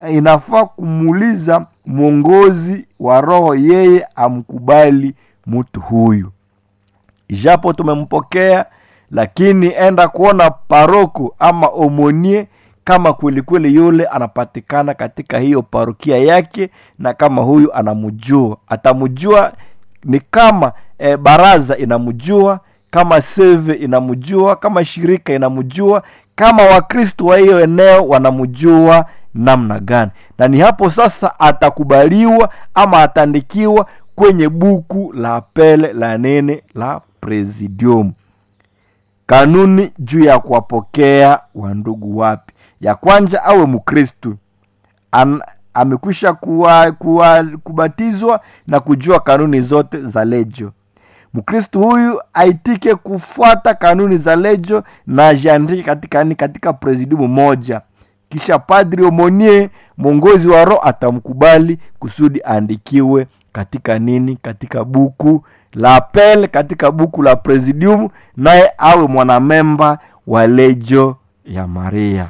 inafaa kumuuliza mwongozi wa roho yeye amkubali mtu huyu ijapo tumempokea lakini enda kuona paroko ama omonie kama kwelikweli yule anapatikana katika hiyo parokia yake na kama huyu anamjua atamjua ni kama e, baraza inamjua kama seve inamjua kama shirika inamjua kama wakristo wa hiyo eneo wanamjua namna gani na ni hapo sasa atakubaliwa ama ataandikiwa kwenye buku la pele la nene la presidium kanuni juu ya kuwapokea wandugu wapi ya kwanza awe mkristu An- amekwisha kuwa, kuwa, kubatizwa na kujua kanuni zote za lejo mkristu huyu aitike kufuata kanuni za lejo na ajiandike katika ni katika presidiumu moja kisha padri omonie mwongozi wa roho atamkubali kusudi aandikiwe katika nini katika buku la apel katika buku la presidium naye awe mwanamemba wa lejo ya maria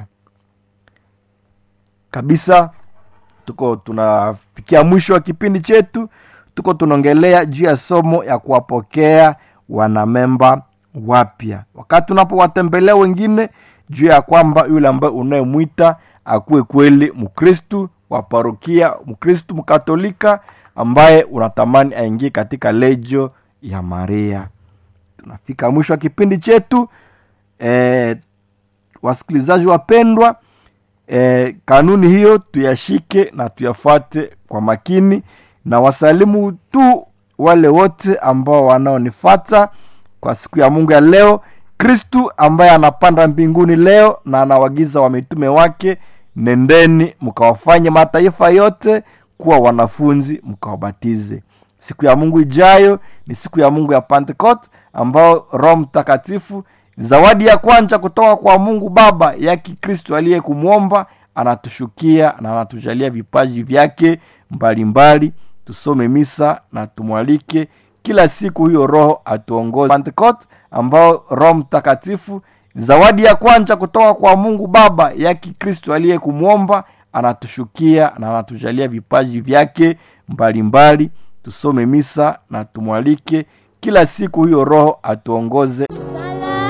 kabisa tuko tunafikia mwisho wa kipindi chetu tuko tunaongelea juu ya somo ya kuwapokea wanamemba wapya wakati tunapowatembelea wengine juu ya kwamba yule ambaye unayemwita akuwe kweli mkristu wa parokia mkristu mkatolika ambaye unatamani aingie katika lejo ya maria tunafika mwisho wa kipindi chetu e, wasikilizaji wapendwa e, kanuni hiyo tuyashike na tuyafuate kwa makini na wasalimu tu wale wote ambao wanaonifata kwa siku ya mungu ya leo kristu ambaye anapanda mbinguni leo na anawagiza wamitume wake nendeni mkawafanye mataifa yote kuwa wanafunzi mkawabatize siku ya mungu ijayo ni siku ya mungu ya pentecost ambao roho mtakatifu zawadi ya kwanza kutoka kwa mungu baba yake kristo aliye kumwomba anatushukia na anatujalia vipaji vyake mbalimbali tusome misa na tumwalike kila siku hiyo roho atuongoze pentecost ambao roho mtakatifu zawadi ya kwanza kutoka kwa mungu baba yake kristo aliye kumwomba anatushukia na anatujalia vipaji vyake mbalimbali tusome misa na tumwalike kila siku hiyo roho atuongoze Bye.